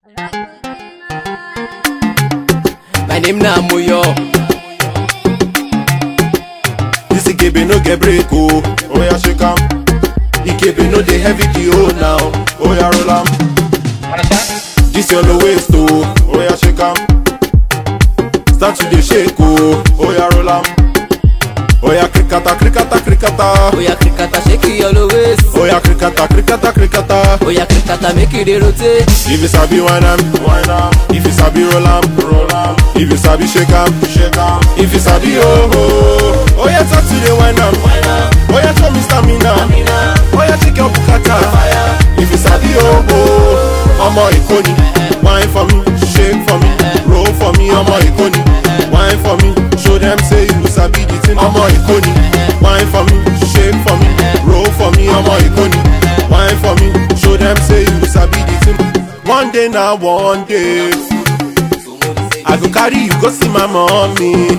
My name na Moyo. This Ikebe no get break oh. Oh yeah, shake am. Ikebe no dey heavy the oh now. Oh yeah, roll am. This your low waist oh. Oh yeah, shake am. Start to dey shake oh. Oh yeah, roll am. Oh yeah, krikata, krikata, krikata. Oya krikata shake your low waist. Oh yeah, krikata, krikata, krikata. Oya krikata make you dey rotate. If you sabi wine am, wine am. If you sabi roll am, roll am. If you sabi shake am, shake am. If you sabi oh oh, oh yeah, talk to the wine am, wine am. Oh yeah, show me stamina, oh yeah, take your bukata. If you sabi oh oh, ọmọ Èkó ni. Wine for me, shake for me, roll for me, ọmọ Èkó ni. Wine for me, show them say you sabi the thing, ọmọ Èkó ni. Wine for me, shake for me, roll for me, ọmọ Èkó ni. Wine for me, show them say you sabi the thing. One day na one day, I go carry you go see my mommy.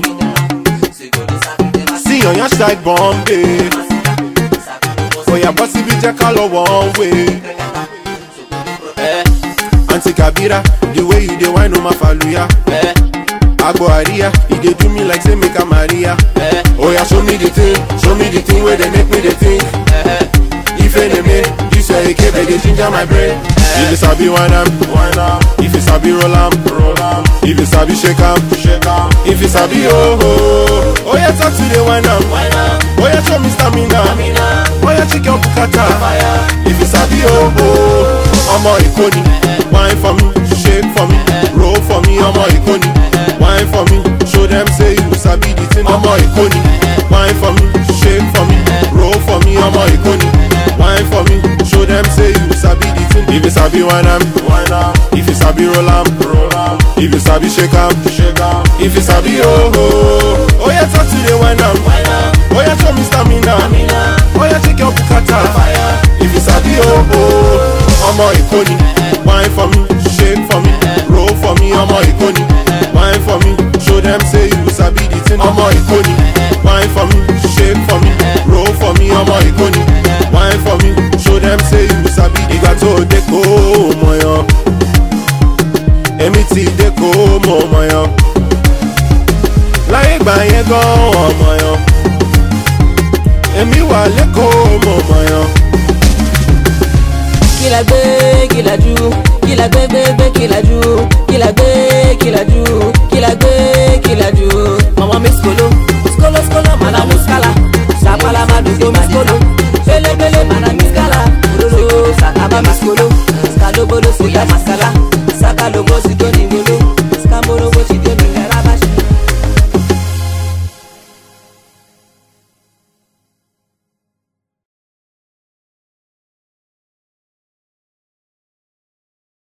See on your side Bombay. Oya bọ́ síbi jẹ́ ká lọ one way. Eh, Aunty Kabira, the way you dey whine o ma faluya. eh, Agbo Aria, e dey do me like say make I Maria. eh, Oya show me the thing, show me the thing wey dey make me dey think. eh. Ife dey make, this your Ekebe dey ginger my brain. If you sabi whine am, whine am. If you sabi roll am, roll am. If you sabi shake am, shake am. If you sabi oh oh, oya talk to the whine am, whine am. Oya show me stamina, oya check your bukata. If you sabi oh oh, ọmọ Èkó ni. Whine for me, shake for me, roll for me, ọmọ Èkó ni. Whine for me, show them say you sabi the thing, ọmọ Èkó ni. Whine for me, shake for me, roll for me, ọmọ Èkó ni. Whine for me, show them say you sabi the thing. If you sabi whine am, whine am. If you sabi roll am, roll am. If you sabi shake am, shake am. If you sabi oh oh, oh yeah talk to the whine am, whine am. Oh yeah show me stamina, oh yeah take your bukata. If you sabi oh oh, ọmọ Èkó ni. Whine for me, shake for me, roll for me, ọmọ Èkó ni. Whine for me, show them say you sabi the thing, ọmọ Èkó ni. Whine for me, shake for me, roll for me, ọmọ Èkó ni. Whine for me, show them say you sabi. Ìgbà tó o dé kó o mọ̀ yan. Èmi ti dé kó o mọ̀ mọ̀ yan. Láyé ìgbà yẹn gan ọmọ yan. Èmi wà lẹ́kọ̀ọ́ mọ̀ mọ̀ yan. Kí la gbé, kí la jù, kí la gbé